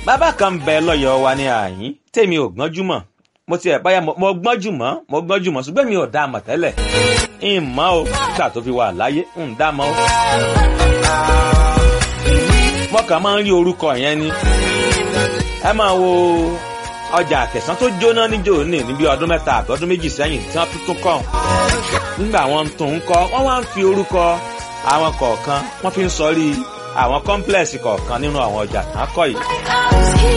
bàbá kan ń bẹ lọ́yọ̀ọ́ wa ní àyín tèmi ò gbọ́njú mọ̀ mo ti ẹ̀ báyà mo gbọ́njú mọ́ mo gbọ́njú mọ́ ṣùgbọ́n mi ò dá a mọ̀ tẹ́lẹ̀ ń mọ̀ o nígbà tó fi wà láyé ń dá a mọ̀ o. mo kàn máa ń rí orúkọ yẹn ni ẹ máa wo ọjà àkẹsán tó jóná níjó ní níbi ọdún mẹ́ta àbí ọdún méjì sẹ́yìn tí wọ́n tuntun kọ́ nígbà wọn tún ń kọ́ wọ́n wá ń fi orúkọ àwọn kọ̀ọ̀kan wọ́n fi ń sọrí àwọn kọ́ńplẹ̀sì kọ̀ọ̀kan nínú àwọn ọjà tán kọ́ yìí.